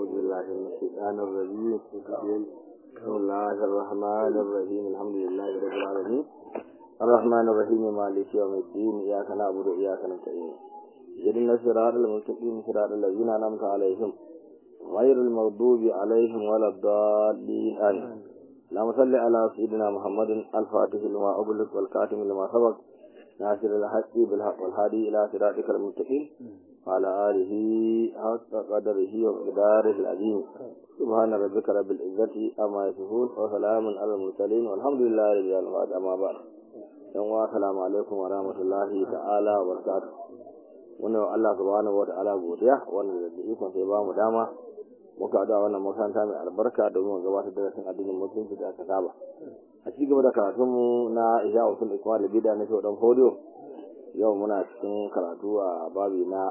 أعوذ بالله من الشيطان الرجيم بسم الله الرحمن الرحيم الحمد لله رب العالمين الرحمن الرحيم مالك يوم الدين إياك نعبد وإياك نستعين اهدنا الصراط المستقيم صراط الذين أنعمت عليهم غير المغضوب عليهم ولا الضالين آمين اللهم صل على سيدنا محمد الفاتح لما أغلق والكاتم لما سبق ناصر الحق بالحق والهادي إلى صراطك المستقيم وعلى آله حق قدره ومقداره العظيم سبحان ربك رب العزة أما يصفون وسلام على المرسلين والحمد لله رب العالمين أما بعد yan salamu alaikum wa rahmatullahi ta'ala wa barakatuh wannan Allah subhanahu wa ta'ala godiya wannan da ikon sai ba mu dama muka da wannan makaranta mai albarka domin gabatar da rasin addinin musulunci da aka saba a ci gaba da karatun mu na isha usul ikmal bida na shi dan fodiyo yau muna cikin karatu a babi na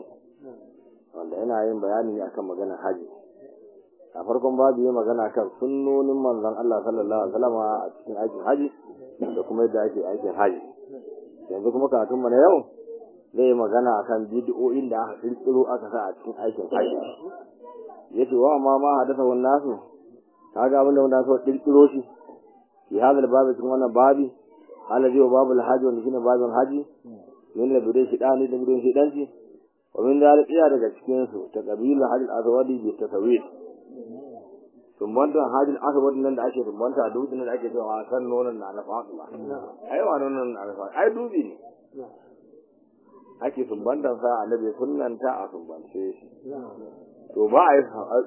20 wanda yana yin bayani ne akan maganar haji a farkon babu yi magana kan sunnonin manzon Allah sallallahu alaihi wasallam a cikin aikin haji da kuma yadda ake aikin haji yanzu kuma karatun mu na yau zai magana akan bid'o'in da aka kirkiro aka sa a cikin aikin haji yace wa ma ma hadasa wan nasu kaga abin da wanda so kirkiro shi fi hadal babu cikin wannan babi alladhi wa babul haji wanda shine babin haji min la bidai shidani da bidai shidanci wa min dalika daga cikin su ta qabila hadil azwadi bi tasawir tumbanta hajjin asibiti nan da ake tumbanta a dutsen da ake cewa kan nonon na na fatima ai wa nonon na na fatima ai dubi ne ake tumbantan sa annabi sunnanta a tumbance shi to ba a yi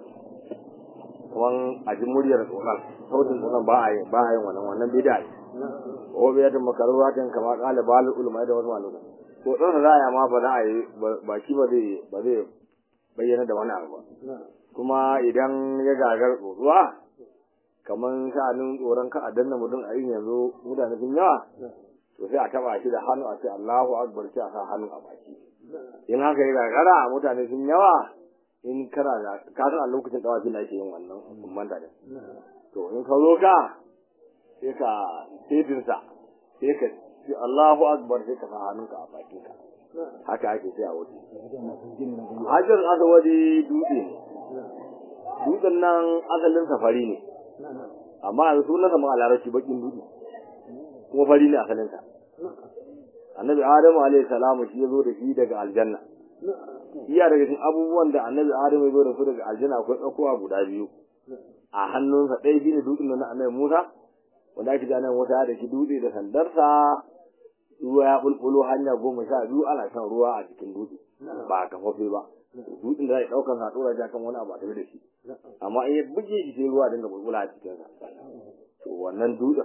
kaman a ji muryar tsoron sautin tsoron ba a yi ba a yi wannan wannan bida ne ko bai yadda makaruratin kama kala balul ulama da wasu malumai ko tsoron za a yi ma ba za a yi baki ba zai ba zai bayyana da wani abu ba kuma idan ya gagar ruwa kamar sha'anin tsoron ka a danna mutum a yin yanzu mutane sun yawa to sai a taba shi da hannu a ce Allahu akbar sai a sa hannu a baki in haka ya gagara mutane sun yawa in kana da ka san a lokacin tawafin da ake yin wannan umman da to in ka zo ka sai ka setin sa sai ka ce Allahu akbar sai ka sa hannunka a bakin ka haka ake sai a wuce hajjar asawadi dutse dutsen nan asalin safari ne amma yanzu sunan sama a larabci bakin dutse kuma fari ne asalinsa annabi adamu alaihi salamu shi ya zo da shi daga aljanna iya daga cikin abubuwan da annabi adamu ya zo da su daga aljanna akwai tsakowa guda biyu a hannunsa ɗaya shi ne dutsen na annabi musa wanda ake gane wata da shi dutse da sandarsa ruwa ya bulbulo hanya goma sha biyu ana shan ruwa a cikin dutse ba a kafafe ba dutsen da za a ɗaukar sa ɗora shi kan wani abu a tafi da shi amma in ya buge shi sai ruwa dinga bulbula a cikinsa to wannan dutsen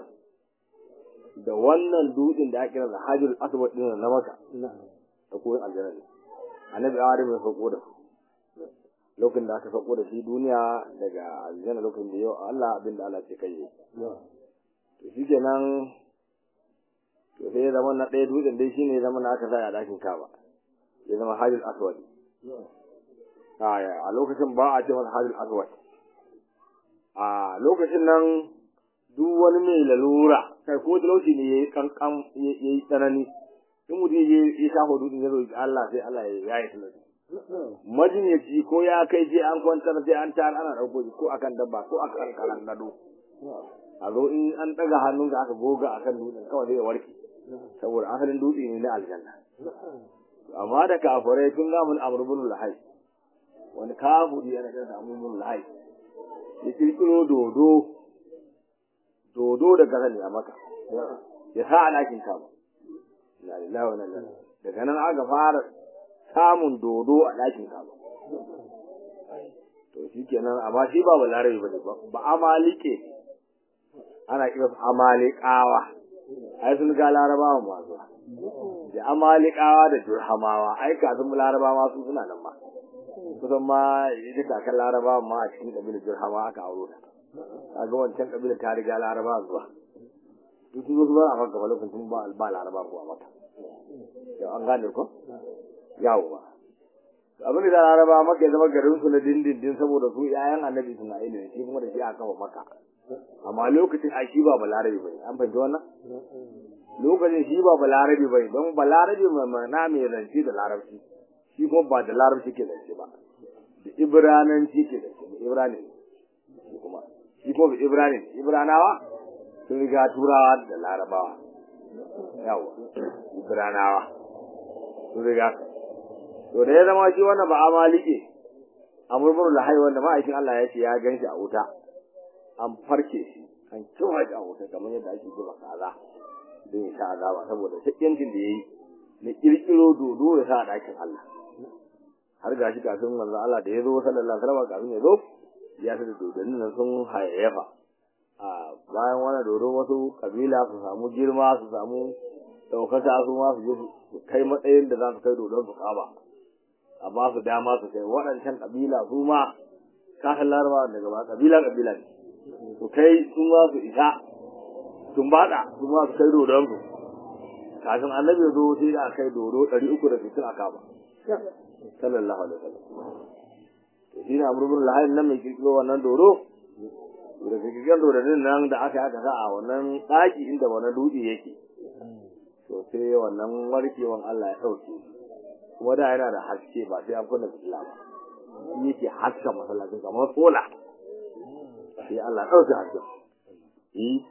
da wannan dutsen da ake kira hajjul aswad din na maka da koyin aljanna ne annabi adam ya sauko da lokacin da aka sauko da shi duniya daga aljanna lokacin da yau Allah abin da Allah ce kai to shikenan to sai zama na ɗaya dutsen dai shine zama na aka sa a dakin kaba ya zama hajjul aswad a lokacin ba a ce masa hajjul aswad a lokacin nan duk wani mai lalura kai ko talauci ne yayi kankan yayi tsanani in mutum ya ya shafa dutsen ya roki Allah sai Allah ya yi talauci majinyaci ko ya kai je an kwantar sai an tar ana dauko shi ko akan dabba ko akan kalan gado a zo in an daga hannun ka aka goga akan dutsen kawai sai ya warke saboda asalin dutse ne na aljanna amma da kafirai sun ga mun amrubun lahai wani kafiri yana da amrubun lahai ya kirkiro dodo dodo da gaza ne a maka ya sa a ɗakin kama na lillahi wa lillahi daga nan aka fara samun dodo a ɗakin kama to shi kenan amma shi ba ba larabi ba ne ba amalike ana kira su amalikawa ai sun ga larabawa masu da amalikawa da jurhamawa ai kafin larabawa su suna nan ma kusan ma ita kakan larabawa ma a cikin ƙabilar jurhama aka auro ta kaga wancan kabilar ta riga laraba zuwa duk sun zo ba a maka lokacin tun ba ba laraba ko a maka yau an gane ko yawo ba abin da laraba maka ya zama garin su na dindindin saboda su yayan annabi isma'il ne shi kuma da shi aka kafa maka amma lokacin a shi ba balarabi bane an fahimci wannan lokacin shi ba balarabi bane don balarabi mai mana mai zance da larabci shi kuma ba da larabci ke zance ba da ibrananci ke da shi ibranin shi kuma shi kuma bi ibranin ibranawa sun riga turawa da larabawa yawa ibranawa sun riga to da ya zama shi wannan ba amalike a murmur lahai wanda ma'aikin Allah ya ce ya gan shi a wuta an farke shi an kiwa shi a wuta kamar yadda ake zuba kaza don ya sha azaba saboda shakkiyancin da ya yi na kirkiro dodo ya sa a ɗakin Allah har gashi kafin manzo Allah da ya zo sallallahu alaihi wasallam kafin ya zo ya sa da dodannin nan sun hayayyafa a bayan wani dodo wasu kabila su samu girma su samu ɗaukaka su ma su je su kai matsayin da za su kai dodon su kaba a ba su dama su kai waɗancan kabila su ma kasan larabawa daga ba kabila kabila ne su kai su ma su isa sun bada su ma su kai dodon su kafin annabi ya zo sai da kai dodo ɗari uku da sittin a kaba sallallahu alaihi wasallam to shi ne amurbin lahayin nan mai kirkiro wannan dodo da kirkirar dododin nan da aka aka sa a wannan ɗaki inda wannan dutse yake to sai wannan warkewan Allah ya ɗauke kuma da yana da haske ba sai an kunna fitila ba shi yake haska masallacin kamar sola sai Allah ɗauke hasken yi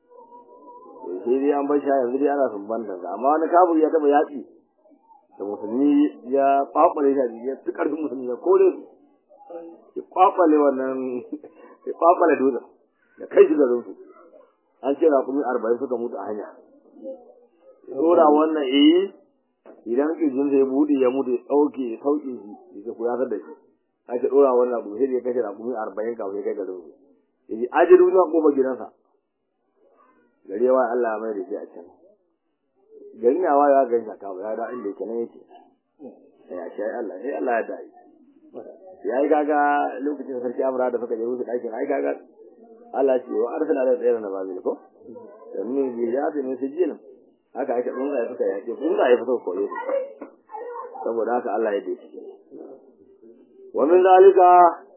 sai dai an bar shi yanzu dai ana sumban da amma wani kafir ya taba yaƙi da musulmi ya kwakwale shi ya fi ƙarfin musulmi ya kore su ya kwakwale wannan ya kwakwale dutsen ya kai shi garin su an ce rakumi arba'in suka mutu a hanya dora wannan eh idan kirjin sai bude ya mutu ya dauke ya sauke shi ya ku ya da shi aka dora wannan abu sai ya kashe rakumi arba'in kafin ya kai garin su yaji aje duniya ko ba gidansa gari wa Allah mai da shi a can gari na wa ya ga shi ka ya da inda yake nan yake ya shi Allah sai Allah ya dai ya yi gaga lokacin sarki amra da suka je wuce ɗakin ai gaga Allah ce wa arsala da tsayar na babil ko domin bi ya fi min sijinin haka ake tsuntsaye suka yaƙe tsuntsaye fito koyo saboda haka Allah ya dace wa min zalika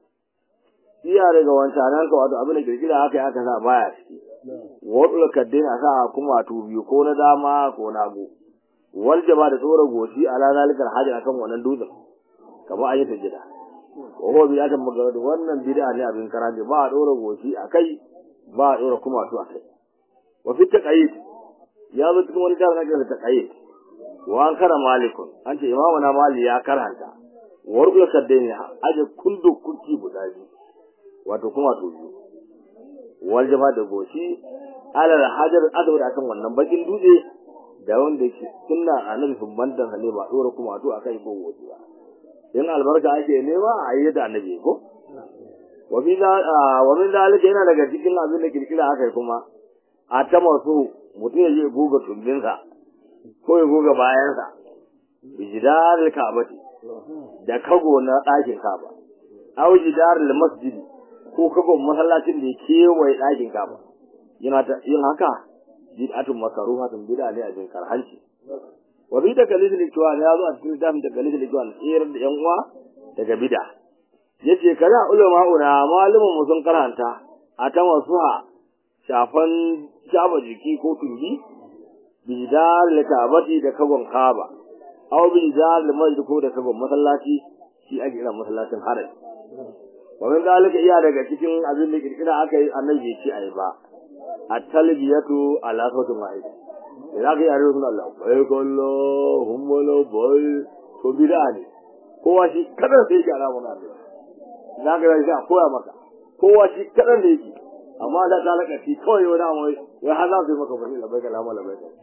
iya daga wancanan ka wato abin da kirkira haka ya aka sa baya ciki wadul kaddin a sa kuma wato biyu ko na dama ko na hagu wal jaba da tsora goshi ala zalikal hajji akan wannan dutsen kamar an yi sajida wa huwa bid'atun magarad wannan bid'a ne abin karaje ba a dora goshi akai ba a dora kuma wato akai wa fi taqayid ya zo cikin wani tarin ake da taqayid wa an kara malikun an ce imamu na mali ya karanta wa rubul kaddaini aje kullu kurti guda biyu wato kuma to biyu wal jama da goshi ala hajar azwar akan wannan bakin dutse da wanda yake sunna annabi subhanahu wa ta'ala ba dora kuma to akai ko goshi ba in albarka ake nema a yi da annabi ko wa min zalika yana daga cikin abin da kirkira aka yi kuma a ta masu mutum ya je goga tumbinsa ko ya goga bayansa bijidar kabati da kago na ɗakin kaba aw jidar masjidi ko kago masallacin da ya kewaye ɗakin kaba yana yin haka bid'atun makaruhatun bid'a ne a jin karhanci wa bi takalid al-ikwan ya zo a cikin littafin takalid al-ikwan tsayar da yan uwa daga bid'a yace kana ulama una malumin mu sun karanta a ta wasuha shafan shaba jiki ko tumbi bidal kabati da kagon kaba aw bidal masjid ko da kagon masallaci shi ake kira masallacin harai wa min dalika iya daga cikin abin da kirkira aka yi annabi ce ai ba at-talbiyatu ala sautin wahid idan ka yi yare sun Allah bai kallo hummalo bai to bid'a ne kowa shi kadan sai yake alamun Allah za ka yi a koya maka kowa shi kadan da yake amma da ta laka shi kawai wani amma wai har za su yi maka bari labai ka lamu labai ka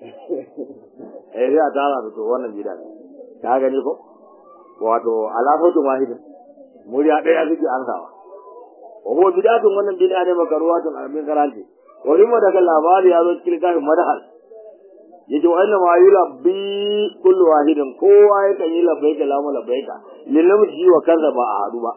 eh sai a tara da to wannan bid'a ne ka gani ko wato ala sautin wahidin murya ɗaya suke ansawa wa huwa bid'atun wannan bid'a ne makaruwatun abin karanti wani ma daga labari ya zo cikin kafin madahal yace wa inna ma yulabbi kullu wahidin kowa ya kan yi labbaika lamu labbaika lilamji wa kaza ba a hadu ba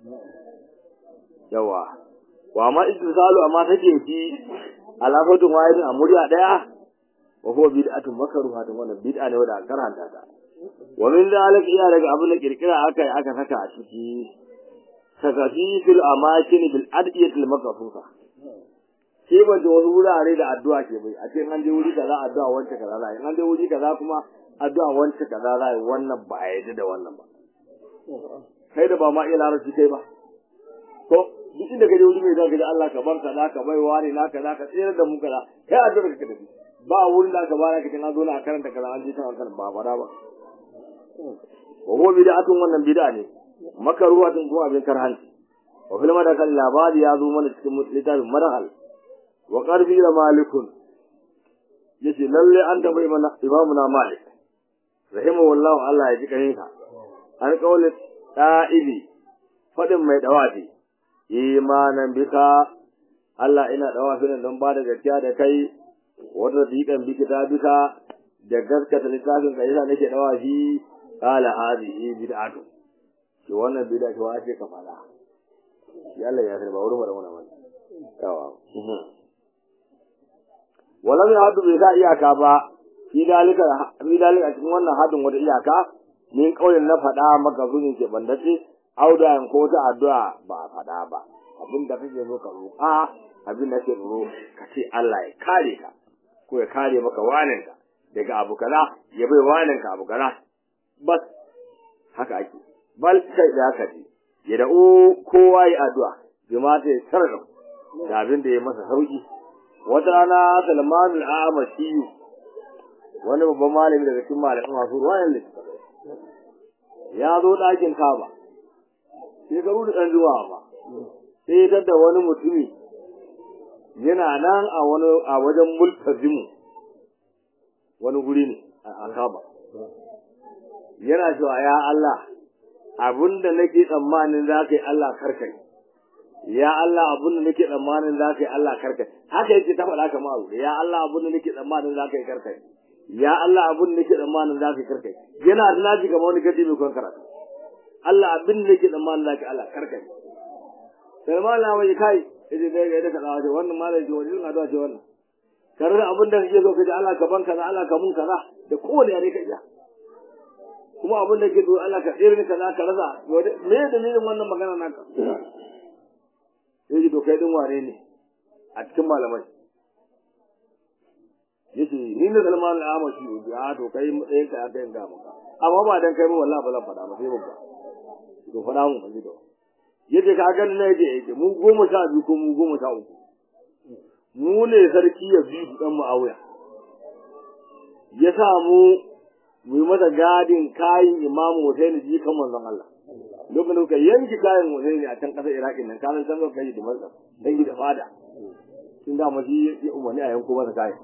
yawa wa ma istisalu amma take shi alafatun wahidin a murya daya wa huwa bid'atun makruhatun wannan bid'a ne wanda karanta ta wa min zalik iya daga abin da kirkira aka yi aka saka a ciki sakafi fil amakin bil adiyatil maqsusa sai ba da wasu wurare da addu'a ke bai a ce an je wuri kaza addu'a wance kaza za in an je wuri kaza kuma addu'a wance kaza za wannan ba a yadda da wannan ba kai da ba ma iya larabci kai ba to duk inda kaje wuri mai zaka ji Allah ka barka da ka bai wani naka naka tsere da mu kaza kai addu'a ka tafi ba wurin da ka bara ka tana zo na karanta kaza an ji ta kan ba fara ba wa huwa bid'atun wannan bid'a ne makaruwatun kuma abin karhanci wa fil madakal labari ya zo mana cikin littafin madakal wa qarfi da malikun yace lalle an tambayi mana imamu na malik rahimahullahu Allah ya ji kaninka an kaulin da'ibi fadin mai dawafi imanan bika Allah ina dawafi nan don ba da gaskiya da kai wata dikan biki ta bika da gaskata littafin ka yasa nake dawafi qala hadhihi bid'atu shi wannan bid'a ce wace ka fada shi Allah ya sarba wurin da wannan wannan yawa walam ya hadu bai ga iyaka ba fi dalika fi dalika cikin wannan hadin wata iyaka min kaulin na fada maka zunin ke bandace auda ko ta addu'a ba fada ba abin da kake zo ka roƙa abin da kake roƙo ka ce Allah ya kare ka ko ya kare maka waninka daga abu kaza ya bai waninka abu kaza bas haka ake bal kai da haka ce ya da'u kowa yi addu'a jama'a ta sarrafa da abin da ya masa sauki wata rana Salman al-Amashi wani babban malami daga cikin malamin masu ruwayan littattafai ya zo ɗakin Kaba shekaru da ɗan zuwa ba sai ya da wani mutumi yana nan a wani a wajen multazimu wani guri ne a Kaba yana cewa ya Allah abinda nake tsammanin za ka yi Allah karkai ya Allah abinda nake tsammanin za ka yi Allah karkai haka yake ta faɗa kamar abu ya Allah abinda nake tsammanin za ka yi karkai ya Allah abinda nake tsammanin za ka yi karkai yana da naji kamar wani gadi mai kwan karatu Allah abinda nake tsammanin za ka yi Allah karkai sai ma Allah mai kai yace dai ga da kaza wace wannan malai ce wani addu'a ce wannan karar abinda kake so ka ji Allah ka ban kaza Allah ka mun kaza da kowane yare ka iya kuma abin da ke zo Allah ka tsere ka za ka rasa me dalilin wannan magana naka yaji to kai din wane ne a cikin malamai yace ni ne Salman al-Amashi ya to kai matsayin ka aka yin ga maka amma ba dan kai ba wallahi ba zan faɗa ba sai babba to faɗa mu ba to yace ka ga ne yace yace mu goma sha biyu ko mu goma sha uku mu ne sarki ya bi dan Muawiya ya sa mu mu yi masa gadin kayan imamu Hussein ji kan manzon Allah lokacin da muka yanki kayan Hussein a can ƙasar Iraki nan kanan can zaka kai da masa dangi da fada tun da mu ya umarni a yanko masa kayan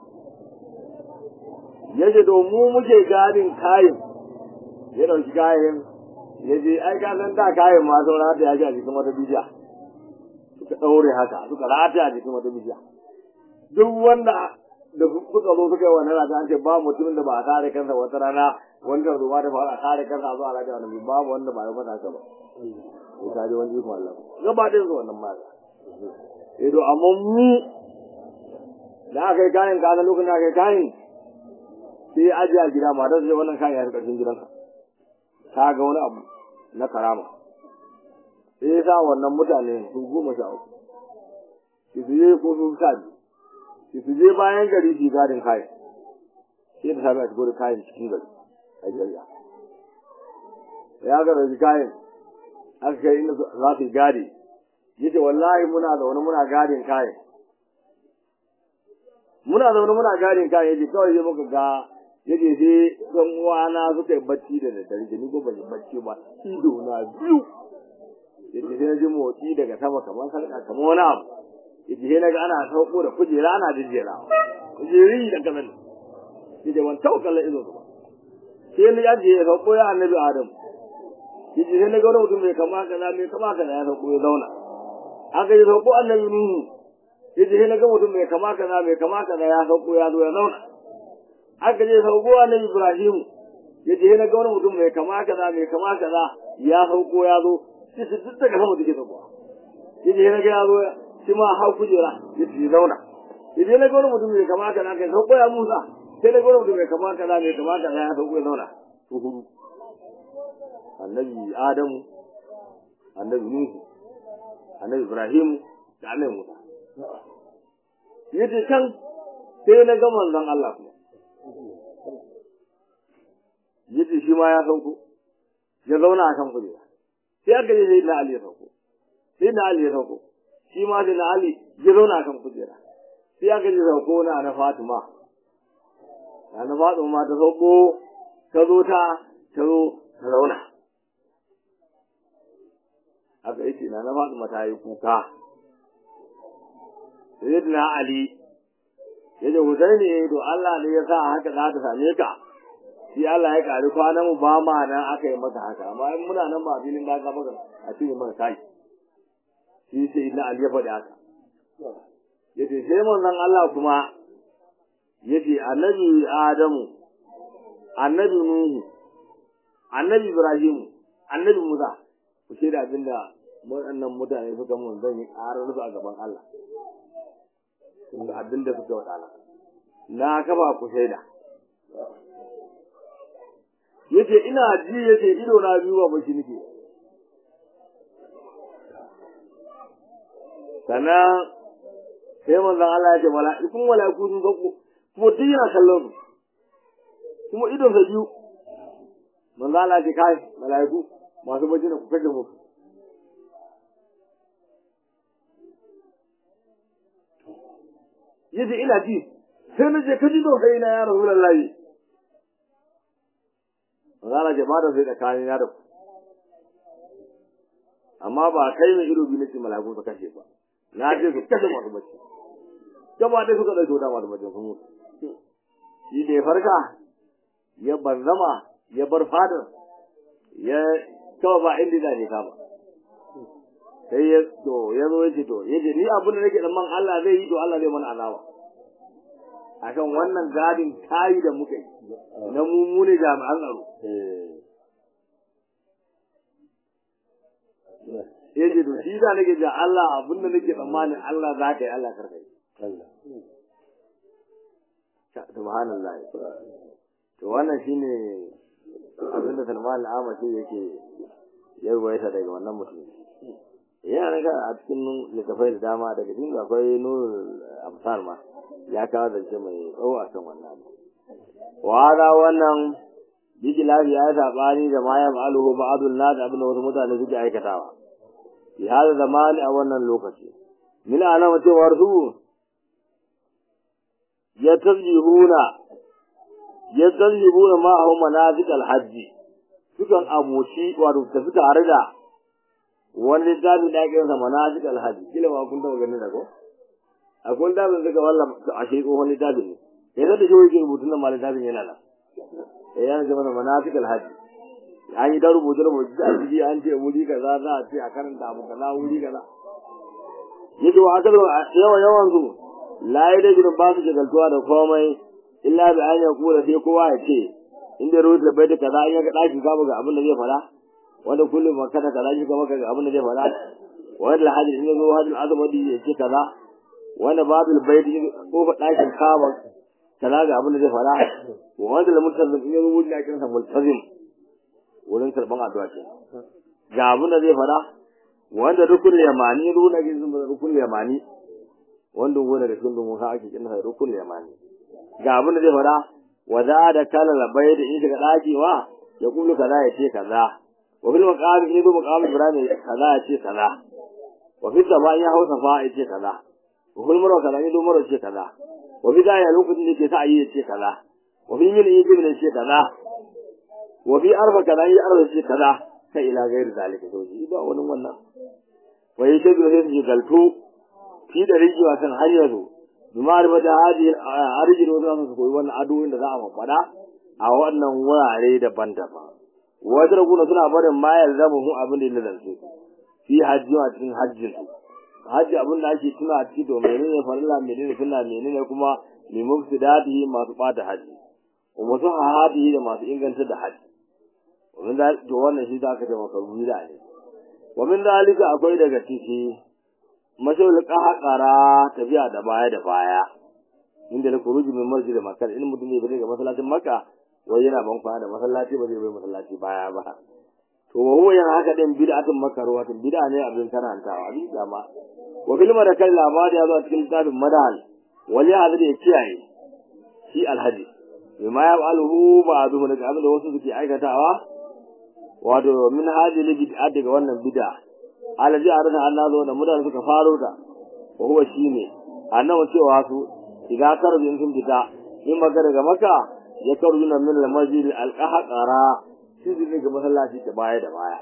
yaje to mu muke gadin kayan ya dauki kayan ya je ai ka san da kayan ma saura da ya ji a jikin wata bijiya suka daure haka suka rata a jikin wata bijiya duk wanda da suka zo suka yi wannan rata an ce ba mutumin da ba a tare kansa wata rana wanda zuwa da fara a tare kansa a zuwa rata wani babu wanda ba ya fata haka ba ko ta ji wani ikon Allah gaba ɗayan su wannan mata eh to amma mu da aka yi kayan ka lokacin da aka yi kayan sai ajiye a gida matar sai wannan kayan ya ƙarshen gidanka ta ga wani abu na karama sai ya sa wannan mutane su goma sha uku su je ko su sa biyu su je bayan gari su gadin kayan sai da sami a shigo da kayan cikin gari a jariya ya ga da kayan aka kai inda za su gadi yace wallahi muna zaune muna gadin kayan muna zaune muna gadin kayan yace kawai sai muka ga yace sai ɗan uwana suka yi bacci da daddare ni ko ban yi bacci ba ido na biyu yace sai na ji motsi daga sama kamar sarka kamar wani abu yace sai naga ana sauko da kujera ana jejjera kujeri da kazan yace ban taukalla ido ba sai ni yaje ya sauko ya annabi adam yace sai naga wani mutum mai kama kaza mai kama kaza ya sauko ya zauna aka yi sauko annabi nuhu yace sai naga mutum mai kama kaza mai kama kaza ya sauko ya zo ya zauna aka je sauko annabi ibrahim yace sai naga wani mutum mai kama kaza mai kama kaza ya sauko ya zo sai su duk daga sama take sauko yace sai naga ya zo shi ma hau kujera ya ci zauna idan na gwani mutum mai kama kana kai sauko ya musa sai na gwani mutum mai kama kana mai kama kana ya sauko ya zauna su hudu annabi adamu annabi nuhu annabi ibrahim da annabi musa yace can sai na ga manzon Allah kuma yace shi ma ya sauko ya zauna a kan kujera sai aka je sai na Ali ya sauko sai na Ali ya sauko shi ma sai na Ali ya zauna kan kujera sai aka je sauko na na Fatima na na Fatima ta sauko ta zo ta ta zo ta zauna aka yi na na Fatima ta yi kuka sai na Ali ya ce Husaini to Allah ne ya sa haka za ta same ka shi Allah ya ƙari kwanan mu ba ma nan aka yi masa haka amma in muna nan ba filin da aka maka a cikin mana kai shi sai na Ali ya faɗi haka yace sai manzon Allah kuma yace annabi Adamu annabi Nuhu annabi Ibrahim annabi Musa ku shaida abinda waɗannan mutane suka mun zan yi ƙarar su a gaban Allah abinda suka waɗana na kafa ku shaida yace ina ji yace ido na biyu ba bashi nake sannan sai manzon Allah ya ce mala'ikun mala'iku sun sauko kuma duk yana kallon su kuma idon sa biyu manzon Allah ya ce kai mala'iku masu bacci da ku kaje mu yace ina ji sai na je kaji don kai na ya rasulullahi Zara ce ba da sai tsakanin na da ku. Amma ba kai mai ido biyu nake malaku su kashe ba. Na ce su kashe masu bacci. Gaba ɗaya suka ɗauke wuta masu bacci sun mutu. Shi da ya farka, ya banzama, ya bar fadar, ya kawai ba inda za ne kama. Sai ya to ya zo ya ce to, ya ce ni abin da nake da man Allah zai yi to Allah zai mana azaba. akan wannan gadin tayi da muka yi na mummune jami'an tsaro ya ce to shi da nake ja Allah abin da nake tsammanin Allah za ka yi Allah karka yi subhanallah to wannan shine abin da Salman al-Amashi yake ya ruwaita daga wannan mutum yana daga a cikin littafai da dama daga cikin akwai nurul amsal ma ya kawo zance mai tsawo a kan wannan abu wada wannan bijilafi ya sabani da ma ya ma'aluhu ba'adun nas abin da wasu mutane suke aikatawa fi hada zamani a wannan lokaci min alama cewar su ya tazjihuna ya tazjihuna ma a manasik alhajji sukan aboci wato tafi tare da wani littafi da ake yansa manasik alhajji kila ma kun taɓa ganin da ko akwai littafin suka wallan a shi tsohon littafin ne ya zata shi wajen rubutun nan ma littafin yana nan ya yana zama manasik alhajji an yi ta rubuce rubuce a ciki an ce wuri kaza za a ce a karanta abu kaza wuri kaza yake wa akal yawan yawan su la yi da jirin ba su shagaltuwa da komai illa bi an yakula sai kowa ya ce inda rubuta bai da kaza in ya ga ɗakin kama ga abin da zai fara wanda kullum makana kaza shi ga maka ga abin da zai fara wanda alhaji in ya zo hajjin azumadi ya ce kaza wanda babil baiti ko fa ɗakin kama kaza ga abin da zai fara wanda lamurtazim in ya zo wurin ɗakin sa multazim wurin karban addu'a ce ga abin da zai fada wanda rukun yamani runa gin sun rukun yamani wanda gona da sun dumu ake kin sa rukun yamani ga abin da zai fada wa za da kala labai da in shiga daki wa ya kulu kaza ya ce kaza wa fil maqam in zo maqam ibrahim kaza ya ce kaza wa fil sama ya hausa fa ya ce kaza wa fil maro kaza in zo maro ce kaza wa fi da ya lokacin da ke sa yi ya ce kaza wa fi min yi ya ce kaza wa bi arfa kaza yi arfa ce kaza ka ila gairi zalika to shi ba wani wannan wa yi shabi sai su galto fi da rijiwa kan har yanzu bimar ba da hadi arjin wasu su koyi wannan adoyin da za a faɗa a wannan wurare daban-daban wajen raguna suna barin mayar zama mu abin da ya lalance fi hajji a cikin hajjin su hajji abin da ake tuna a ciki to menene farilla menene sunna menene kuma limufsidati masu bata hajji wa masu hahadi da masu inganta da hajji ومن ذلك to wannan shi zaka ce maka ruwa ne wa min zalika akwai daga ciki mashawul qahqara tafiya da baya da baya inda da kuruji min masjid makkah in mutum ne daga masallacin makka wai yana ban kwana da masallaci ba zai bai masallaci baya ba to huwa yana haka din bid'atun makruha tun bid'a ne abin karantawa bi dama wa bil madakal labari ya zo cikin kitabin madal wali hada da kiyaye shi alhaji bima ya ba'aluhu ba'duhu daga abin da wasu suke aikatawa wato min hadhihi bid'a daga wannan bid'a alaji arana Allah zo da mutane suka faro ta wa huwa shine annabi cewa su idan karbi sun fita in maka daga maka ya karbi nan min al-masjid al-qahqara shi ne ga masallaci ta baya da baya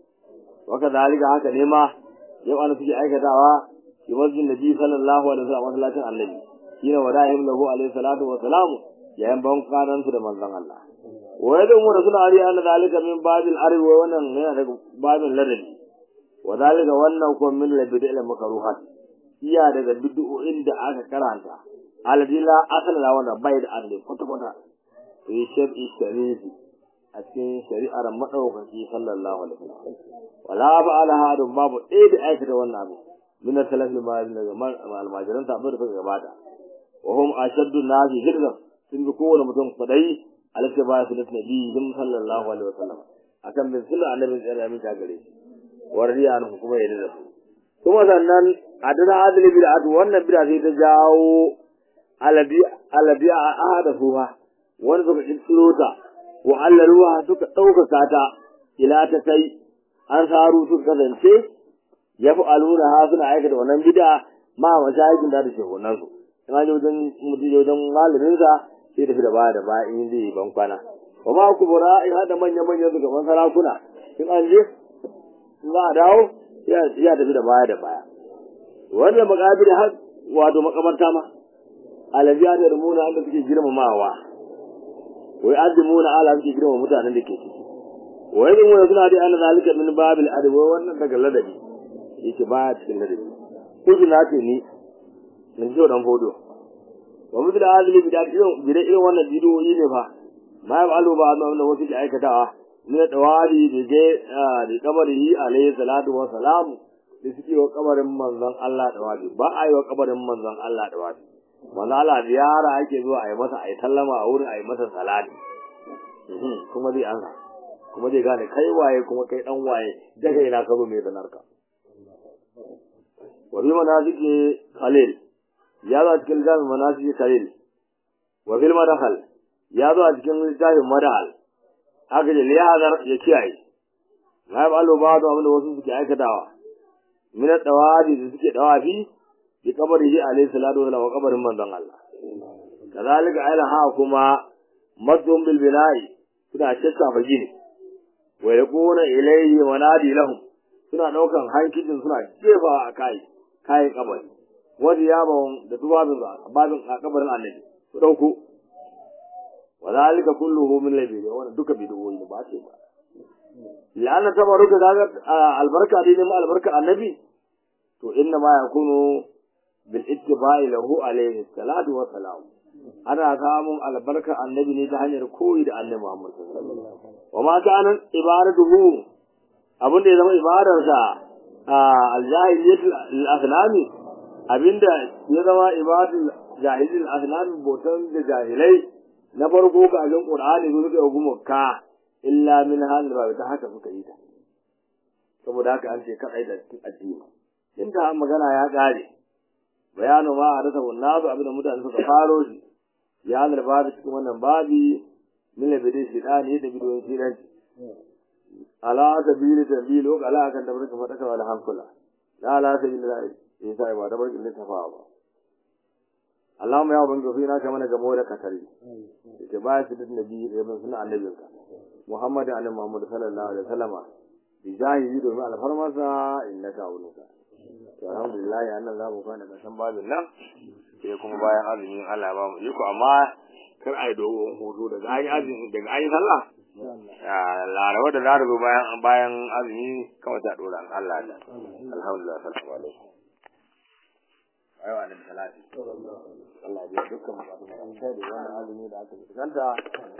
waka dalika haka ne ma yau an suke aikatawa fi masjid nabi sallallahu alaihi wasallam masallacin annabi shine wada'im lahu alaihi salatu wa salam yayin ban kanan su da manzon Allah wa yadda mu rasul ali anna dalika min babil arwi wa wannan yana daga babin ladabi wa dalika wannan ko min labidil makruhat iya daga bid'o'in da aka karanta aladila asala la wannan bai da arli kwata kwata fi shar'i sharifi a cikin shari'ar madaukaki sallallahu alaihi wasallam wala ba'ala hadun babu ɗaya da aikata wannan abu min salafil ma'al daga almajiran ta abin da suka gabata wa hum ashaddu nasi hirdan sun bi kowane mutum kwadai alaka ba su da nabiyyin sallallahu alaihi wasallam akan bin sunan annabin tsare amin ta gare shi warriya an kuma yadda da su kuma sannan adana adli bid'atu wannan bid'a sai ta jawo alabi alabi a ahada suha wanda suka kirkiro ta wa allaruwa suka ɗaukaka ta ila ta kai an saru suka kasance ya fi aluna ha suna aikata wannan bid'a ma mashayikin da da shehunan su ina ji wajen mutum wajen malamin sa sai tafi da baya da baya in zai yi ban kwana wa ma ku bura in hada manya manyan su gaban sarakuna in an je in za a dawo ya tafi da baya da baya wannan makabir har wato makabarta ma alabiya da rumuna wanda suke girmamawa wai azimuna ala suke girmama mutanen da ke ciki wai din wani suna dai ana zalika min babil adabi wannan daga ladabi yake baya cikin ladabi kuji na ce ni min ji dan fodo wa mutu da azumi bi da irin bi da irin wannan bidiyoyi ne fa ma ya alu ba annabi wasu ke aikatawa ne dawari da je da kabarihi alayhi salatu wa salam da suke wa kabarin manzon Allah dawari ba a yi wa kabarin manzon Allah dawari manzon Allah ziyara ake zuwa a yi masa a yi sallama a wurin a yi masa salati kuma zai ansa kuma zai gane kai waye kuma kai dan waye daga ina ka zo mai zanarka wa bi manaziki khalil ya zo a cikin littafin manaziki khalil wa bil madkhal ya zo a cikin littafin madkhal aka ce liyazar ya kiyaye na yi balo ba da abinda wasu suke aikatawa min dawabi da suke dawafi bi kabarihi alayhi salatu wa wa kabarin manzon Allah kazalika ayla ha kuma madhum bil bina'i suna shakka fa gini wa yaquna ilayhi manadi lahum suna daukan hankicin suna jefa a kai kai kabari wanda ya ba da tubabin babin a kabarin annabi su dauko wa zalika kulluhu min labi wannan duka bid'o'i ba ce ba la'anna tabaruka daga albarka dai ne albarka annabi to inna ma yakunu bil ittiba'i lahu alayhi salatu wa salam ana samun albarka annabi ne ta hanyar koyi da annabi Muhammad sallallahu alaihi wasallam wa ma kana ibadatuhu abin da ya zama ibadarsa al-jahiliyatul al-asnami abinda ya zama ibadul jahilil asnami botan da jahilai na farko ga ajin qur'ani su suka yi ka illa min hal ba ta haka suka yi ta saboda haka an ce kadai da cikin addini inda magana ya kare bayanu ma a rasa wannan abu abinda mutane suka faro shi ya halar babu cikin wannan babi min labidin shidani da bidoyin shidanci ala sabili tabilu ala kan da barka fadaka wala hankula la ala sabili la isa ba da barkin littafa ba Allahumma ya ubangi fina ka mana gamo da katari yake ba shi da nabi da mun sunan annabinka Muhammad annabi Muhammad sallallahu alaihi wasallam bi jahili domin alfarmarsa innaka awluka to alhamdulillah annan za mu kwana kasan babin nan sai kuma bayan azumin Allah ba mu iko amma kar ai dogon hoto daga ayi azumi daga ayi sallah laraba da za zo bayan bayan azumi kawai ta dora Allah da alhamdulillah salamu alaikum ayo annabi salati Allah ya dukkan mu da wannan azumi da aka fuskanta